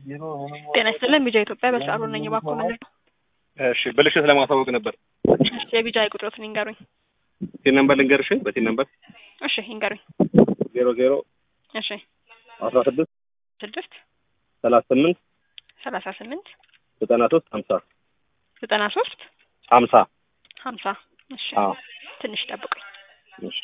ጤና ይስጥልን ቢጃ ኢትዮጵያ በሰዓሩ ነኝ ባኮ ምንድን ነው? እሺ ብልሽት ለማሳወቅ ነበር። እሺ የቢጃ ቁጥሮትን ይንገሩኝ። ቲን ነምበር ልንገርሽ? በቲን ነምበር እሺ ይንገሩኝ። ዜሮ ዜሮ እሺ አስራ ስድስት ስድስት ሰላሳ ስምንት ሰላሳ ስምንት ዘጠና ሶስት ሀምሳ ዘጠና ሶስት ሀምሳ ሀምሳ እሺ አዎ ትንሽ ጠብቁኝ። እሺ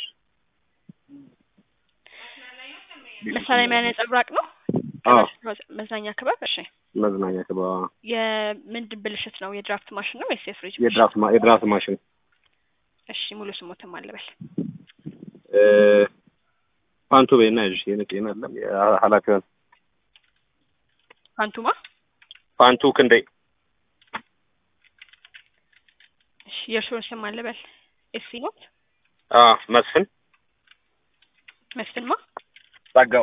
መሳሪያ የሚያ ነጸብራቅ ነው አዎ መዝናኛ ክበብ። እሺ መዝናኛ ክባ የምንድን ብልሽት ነው? የድራፍት ማሽን ነው ወይስ የፍሪጅ? የድራፍት ማ- የድራፍት ማሽን እሺ ሙሉ ስሞትም አልበል። እ ፓንቱ ቤና እሺ የነቄና አለም ኃላፊዋን አንቱማ ፓንቱ ክንዴ እሺ የእርስዎን ስም አልበል። ኤሲ ኖት አ መስፍን መስፍንማ ጸጋው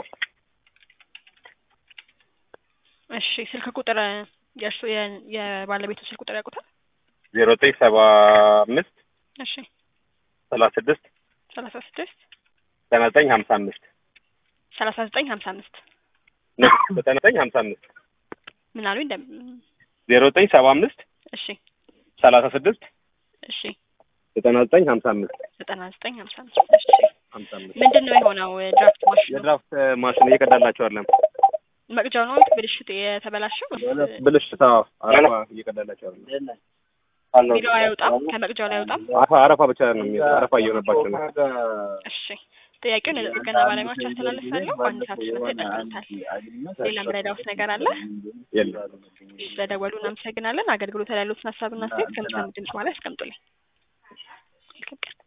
እሺ ስልክ ቁጥር የእርሱ የ- የባለቤቱ ስልክ ቁጥር ያውቁታል? ዜሮ ዘጠኝ ሰባ አምስት እሺ ሰላሳ ስድስት ሰላሳ ስድስት ዘጠና ዘጠኝ ሀምሳ አምስት ሰላሳ ዘጠኝ ሀምሳ አምስት ዘጠና ዘጠኝ ሀምሳ አምስት ምን አሉኝ? እንደ ዜሮ ዘጠኝ ሰባ አምስት እሺ ሰላሳ ስድስት እሺ ዘጠና ዘጠኝ ሀምሳ አምስት ዘጠና ዘጠኝ ሀምሳ አምስት እሺ ሀምሳ አምስት ምንድን ነው የሆነው? ድራፍት ማሽኑ የድራፍት ማሽን እየቀዳላቸው አለም መቅጃው ነው ብልሽት የተበላሸው ወይስ ብልሽታ አረፋ እየቀዳላቸው አለም ሚለው አይወጣም? ከመቅጃው ላይ አይወጣም? አረፋ አረፋ ብቻ ነው የሚወጣው። አረፋ እየሆነባቸው ነው። እሺ ጥያቄውን ለጥገና ባለሙያዎች አስተላልፋለሁ። በአንድ ሰዓት ውስጥ ይጠቀሙታል። ሌላ ምረዳውስ ነገር አለ? የለም ስለደወሉ እናመሰግናለን። አገልግሎት ላይ ያሉትን ሀሳብና አስተያየት ከምሳ ድምጽ ማለት ያስቀምጡልኝ። መልካም ቀን።